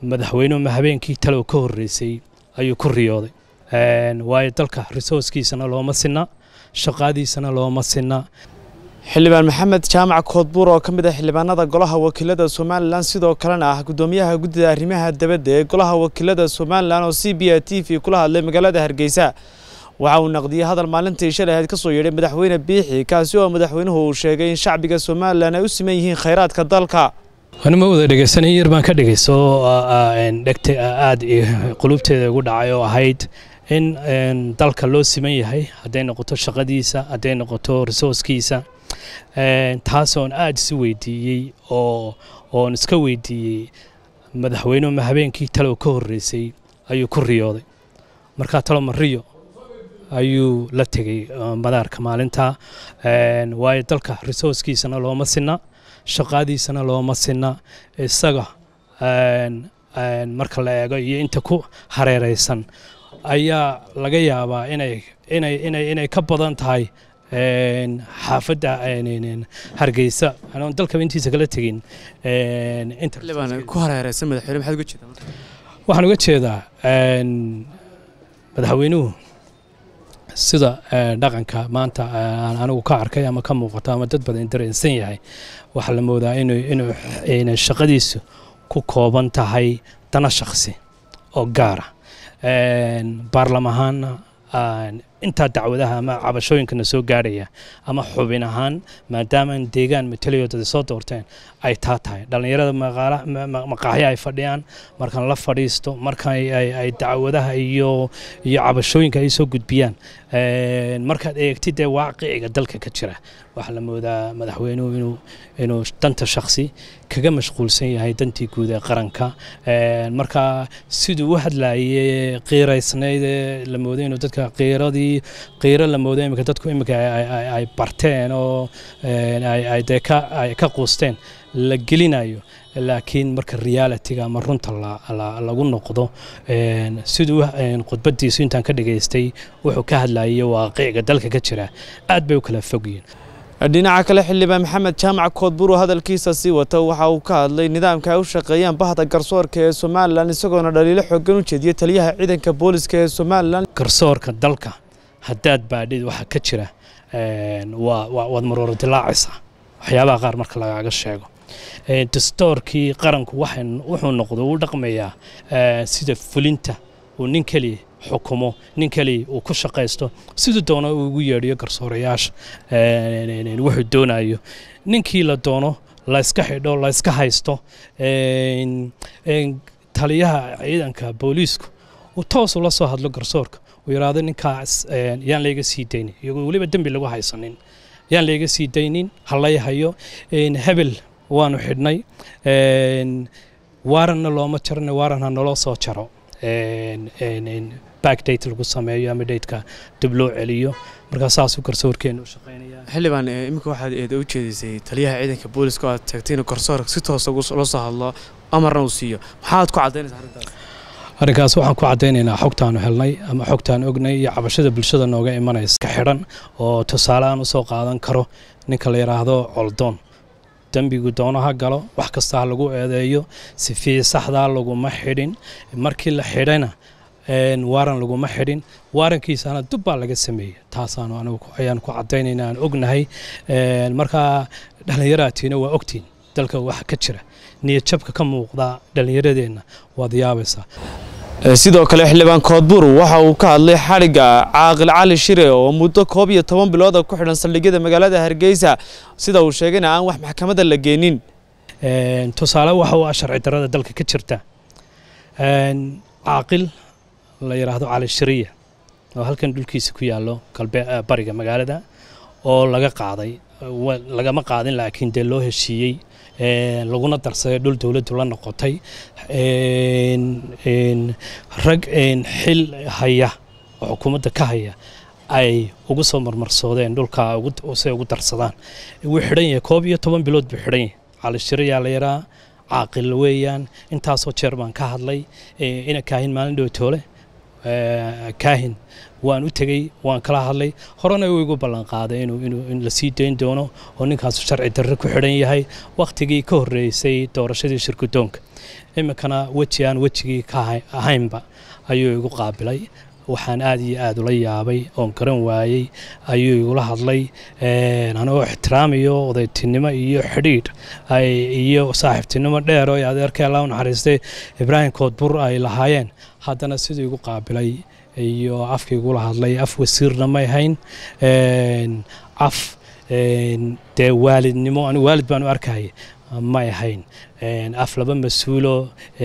madaxweynuhu habeenkii talow ka horreysay ayuu ku riyooday waayo dalka resourcekiisana looma sinna shaqaadiisana looma sinna xildhibaan maxamed jaamac koodbuur oo ka mid ah xildhibaanada golaha wakiilada somalilan sidoo kalena ah gudoomiyaha guddida arrimaha dabadda ee golaha wakiilada somalilan oo c b a t v kula hadlay magaalada hargeysa waxa uu naqdiyey hadal maalintii shalay ahayd ka soo yeedhay madaxweyne biixi kaasi oo madaxweynuhu uu sheegay in shacbiga somalilan ay u siman yihiin khayraadka dalka anima wada dhegeysanay yar baan ka dhegeyso dhegta aada qulubteeda ugu dhacay oo ahayd in dalka loo siman yahay hadday noqoto shaqadiisa hadday noqoto resourcekiisa taasoon aada isu weydiiyey oo oon iska weydiiyey madaxweynuhu habeenkii talow ka horreysay ayuu ku riyooday markaa talo mariyo ayuu la tegey madaarka maalinta waayo dalka resourcekiisana looma sinna shaqaadiisana looma sinna isaga marka la eego iyo inta ku hareeraysan ayaa laga yaabaa inay inay inay inay ka badan tahay xaafadda hargeysa anoon dalkaba intiisa kala tegin ku hareeraysan madaxweyne maxaad uga jeedaa waxaan uga jeedaa madaxweynuhu sida dhaqanka maanta aan anigu ka arkay ama ka muuqato ama dad badan dareensan yahay waxaa la moodaa inuu shaqadiisu ku kooban tahay dana shakhsi oo gaara baarlam ahaanna intaa dacwadaha ama cabashooyinkana soo gaadhaya ama xubin ahaan maadaama deegaan matalayoodada soo doorteen ay taa tahay dhallinyarada maqaaxya ay fadhiyaan markaan la fadhiisto marka ay dacwadaha iyo iyo cabashooyinka ay soo gudbiyaan markaad eegtid dee waaqiciga dalka ka jira waxaa la moodaa madaxweynuhu inuu inuu danta shakhsi kaga mashquulsan yahay dantii guud ee qaranka marka siduu u hadlayay qiiraysnayd la mooday inuu dadka qiiradii qiiro la mooday imika dadku imika ay barteen oo ay dee ka quusteen la gelinayo laakiin marka realitiga ama runta lagu noqdo siduu khudbadiisu intaan ka dhageystay wuxuu ka hadlayay waaqiciga dalka ka jira aad bay u kala fogyiin dhinaca kale xildhibaan maxamed jaamac koodbuur oo hadalkiisa sii wata waxa uu ka hadlay nidaamka ay u shaqeeyaan bahda garsoorka ee somalilan isagoona dhaliilo xoogan u jeediyey taliyaha ciidanka booliska ee somalilan garsoorka dalka haddaad baadhid waxa ka jira waad marooro dilaacaysaa waxyaabaha qaar marka lagaaga sheego dastoorkii qaranku wuxuu noqdo uu dhaqmayaa sida fulinta uu nin keliya xukumo nin keliya uu ku shaqaysto siduu doono uu ugu yeedhiyo garsoorayaasha wuxuu doonayo ninkii la doono layska xidho layska haysto taliyaha ciidanka booliisku uu toos ula soo hadlo garsoorka uu yidhaahdo ninkaas yaan layga sii daynin iyagoo weliba dembi lagu haysanin yaan layga sii daynin halay hayo hebel waanu xidhnay waaranna looma jarana waaran ha naloo soo jaro backdate lagu sameeyo ama dateka dib loo celiyo markaa saasuu garsoorkeenu u shaqeynaya xildhibaan iminka waxaad eeda u jeedisay taliyaha ciidanka booliska oo aad tagtay inuu garsoorka si toosa ula soo hadlo amarna uu siiyo maxaad ku caddaynaysaa arrintaas arrinkaas waxaan ku caddaynaynaa xogtaanu helnay ama xogtaan ognay iyo cabashada bulshada nooga imanaysa ka xidhan oo tusaale aan usoo qaadan karo ninka la yidhaahdo coldoon dembigu doono ha galo wax kasta ha lagu eedeeyo sifii saxdaa laguma xidhin markii la xidhayna waaran laguma xidhin waarankiisana dub baa laga sameeyey taasaanu anigu ayaan ku caddaynayna aan ognahay markaa dhallinyaraatiina waa ogtiin dalka waxa ka jira niyadjabka ka muuqda dhallinyaradeenna waad yaabaysaa sidoo kale xildhibaan koodbuur waxa uu ka hadlay xadhigga caaqil cali shire oo muddo koob iyo toban bilooda ku xidhan saldhigyada magaalada hargeysa sida uu sheegayna aan wax maxkamadda la geenin tusaale waxa uu ah sharci darrada dalka ka jirta caaqil la yidhaahdo cali shiriya oo halkan dhulkiisa ku yaallo bariga magaalada oo laga qaaday lagama qaadin laakiin dee loo heshiiyey laguna darsaday dhul dowladdu la noqotay rag xil haya oo xukuumadda ka haya ay ugu soo marmarsoodeen dhulka say ugu darsadaan wuu xidhan yahay koob iyo toban bilood buu xidhan yahay calishirayaa la yaraa caaqil weeyaan intaasoo jeer baan ka hadlay ina kaahin maalin dhowtoole kaahin waan u tegey waan kala hadlay horena uu igu ballanqaaday in la sii dayn doono oo ninkaasu sharci darre ku xidhan yahay wakhtigii ka horreysay doorashadii shirgudoonka iminkana weji aan wejigii ka ahaynba ayuu igu qaabilay waxaan aad iyo aad ula yaabay oon garan waayey ayuu igula hadlay anagoo ixtiraamiyo odaytinimo iyo xidhiidh iyo saaxiibtinimo dheer oo adeerkee alla u naxariistay ibraahim koodbur ay lahaayeen haddana siduu igu qaabilay iyo afka igula hadlay af wasiirna may hayn af dee waalidnimo anigu waalid baan u arkaya may ahayn af laba mas-uulo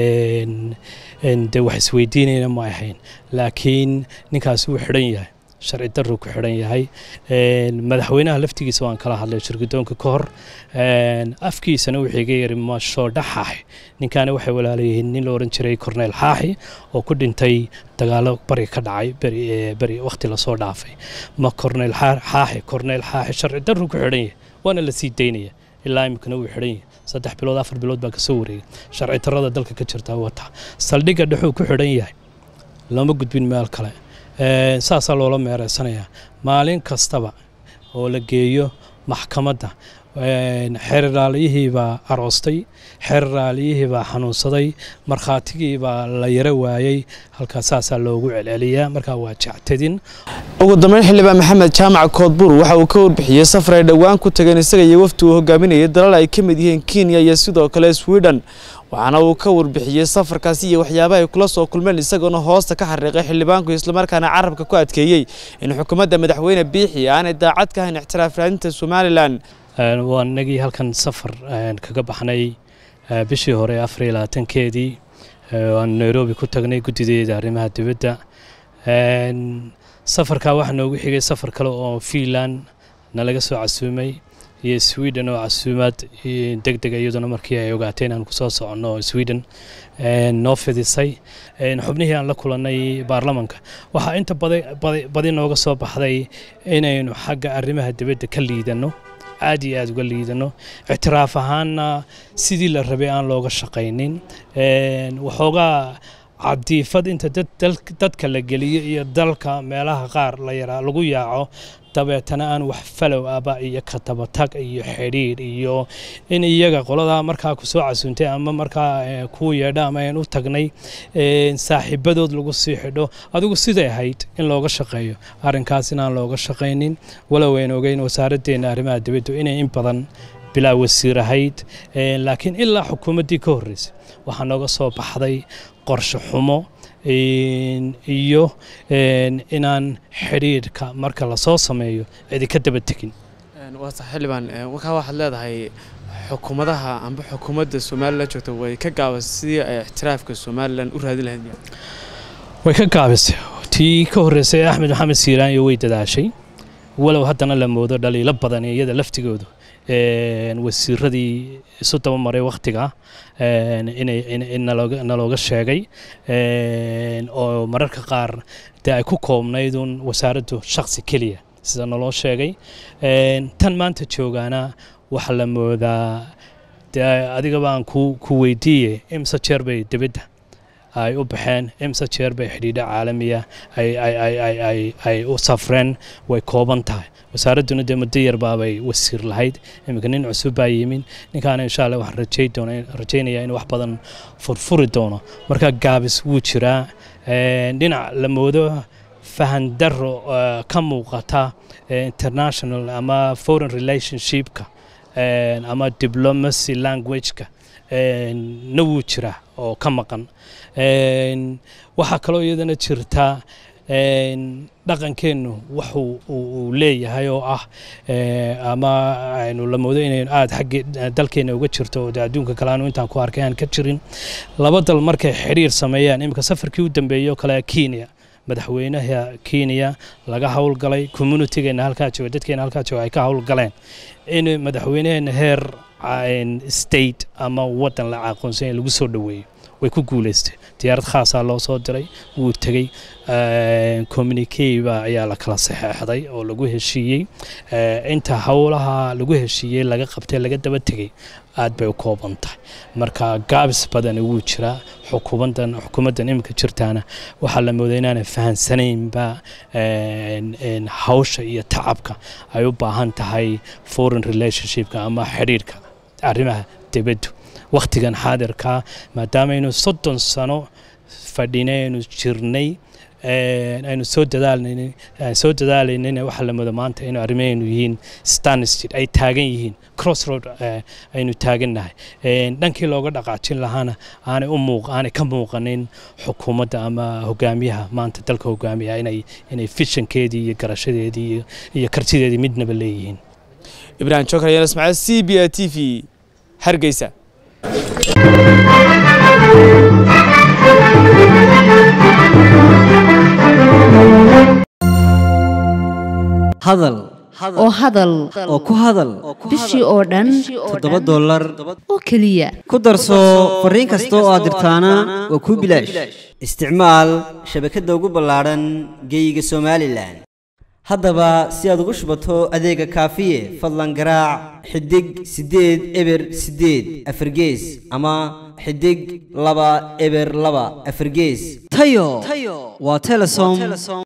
dee wax isweydiinayna ma ahayn laakiin ninkaas wuu xidhan yahay sharci daruu ku xidhan yahay madaxweynaha laftigiisa waan kala hadlay shirgudoonka ka hor afkiisana wuxuu iga yiri mashoodha xaaxi ninkaana waxay walaalayihiin nin la ohan jiray corneyl xaaxi oo ku dhintay dagaalo bari ka dhacay beri wakhti lasoo dhaafay ma corneyl xaaxi corneyl xaaxi sharci daruu ku xidhan yahay waana la sii daynaya ilaa iminkana wuu xidhan yahay saddex bilood afar bilood baa kasoo wareegay sharci tarada dalka ka jirta wata saldhigga dhexuu ku xidhan yahay lama gudbin meel kale saasaa loola meereysanayaa maalin kastaba oo la geeyo maxkamadda xeerraaliyihiibaa aroostay xeerraaliyihiibaa xanuunsaday markhaatigiibaa la yaro waayey halkaas saasaa loogu celceliyaa markaa waa jectadin ugu dambeyn xildhibaan maxamed jaamac koodbuur waxa uu ka warbixiyey safar ay dhowaan ku tageen isaga iyo wafti uu hogaaminayay dalal ay ka mid yihiin kenya iyo sidoo kale sweden waxaana uu ka warbixiyey safarkaasi iyo waxyaabaha ay kula soo kulmeen isagoona hoosta ka xariiqay xildhibaanku islamarkaana carabka ku adkeeyey in xukuumadda madaxweyne biixi aanay daacad ka hayn ixtiraaf raadinta somalilan waa inagii halkan safar kaga baxnay bishii hore afar iyo labaatankeedii aan nairobi ku tagnay guddideeda arrimaha dibadda safarkaa waxaa noogu xigay safar kale oo fiinland nalaga soo casuumay iyo sweden oo casuumaad deg dega iyaduna markii ay ogaatay inaan kusoo soconno sweden noo fidisay xubnihii aan la kulannay baarlamanka waxaa inta badi nooga soo baxday inaynu xagga arrimaha dibadda ka liidanno aad iyo aad uga liidano ictiraaf ahaanna sidii la rabay aan looga shaqaynin waxoogaa cadiifad inta dadka la geliyo iyo dalka meelaha qaar lagu yaaco dabeetana aan wax falow aba iyo katabatag iyo xidhiidh iyo in iyaga qoladaa markaa kusoo casuuntay ama markaa kuu yeedha ama aan u tagnay saaxiibadood lagu sii xidho adigu siday ahayd in looga shaqeeyo arrinkaas inaan looga shaqaynin walow ayn ogeyn wasaaraddeena arrimaha dibaddu inay in badan bilaa wasiir ahayd laakiin ilaa xukuumaddii ka horreysay waxaa nooga soo baxday qorshe xumo iyo inaan xidhiidhka marka lasoo sameeyo cidi ka daba tegin waata xildhibaan wakaa waxaad leedahay xukuumadaha amba xukuumadda somalilan joogta way ka gaabas sidii ay ixtiraafka somalilan u raadin lahayd way ka gaabisay tii ka horreysay axmed maxamed siiraanyo way dadaashay walow haddana la moodo dhaliilo badan iyada laftigoodu wasiiradii isu dabamaray wakhtiga nalooga sheegay oo mararka qaar dee ay ku koobnaydun wasaaraddu shaksi keliya sida naloo sheegay tan maanta joogaana waxaa la moodaa dee adigaba aan ku weydiiye imse jeer bay dibadda ay u baxeen imse jeer bay xidhiidho caalamiya ay u safreen way kooban tahay wasaaradduna dee muddo yarbaabay wasiir lahayd iminka nin cusub baa yimin ninkaana insha allah waxaan rajaynayaa in wax badan furfuri doono marka gaabis wuu jiraa dhinac la moodo fahan daro ka muuqata international ama foreign relationshipka ama diplomacy languageka na wuu jiraa oo ka maqan waxaa kaloo iyadana jirta dhaqankeennu wax uu leeyahay oo ah ama aynu la moodo inaynu aada xaggii dalkeenna uga jirto oo de adduunka kale aanu intaan ku arkay aan ka jirin laba dal markay xidhiir sameeyaan iminka safarkii u dambeeyey oo kale kenya madaxweynaha kenya laga howlgalay communitigeena halkaa jooga dadkeena halkaa jooga ay ka howlgaleen in madaxweynaheena heer state ama waddan la aqoonsanya lagu soo dhoweeyo way ku guuleystay diyaarad khaasaa loo soo diray wuu tegey communikeba ayaa la kala saxeexday oo lagu heshiiyey inta howlaha lagu heshiiyey laga qabtay laga daba tegey aad bay u kooban tahay marka gaabis badani wuu jiraa xukuumaddan xukuumaddan iminka jirtaana waxaa la mooday inaanay fahansanaynba hawsha iyo tacabka ay u baahan tahay foreign relationshipka ama xidhiirhka arrimaha dibaddu wakhtigan xaadirkaa maadaamaaynu soddon sano fadhinaynu jirnay aynu soo dadaalnayn soo dadaalaynayna waxaa la moodo maanta inuu arrimaheenu yihiin stansted ay taagan yihiin crossroad aynu taagannahay dhankii looga dhaqaajin lahaana aanay u muuq aanay ka muuqanin xukuumadda ama hogaamiyaha maanta dalka hogaamiya inay inay fishankeedii iyo garashadeedii iyo kartideedii midnaba leeyihiin ibraahim jokar yaan ismaaciil c b a t v hargeysa hadal oo hadal oo ku hadal bishii oo dhan toddoba dollar oo keliya ku darso fariin kasta oo aad dirtaana waa kuu bilaash isticmaal shabakadda ugu ballaadhan geeyiga somalilan haddaba si aad ugu shubato adeega kaafiye fadlan garaac xidig siddeed eber siddeed afargees ama xidig laba eber laba afargees tayo waa telesom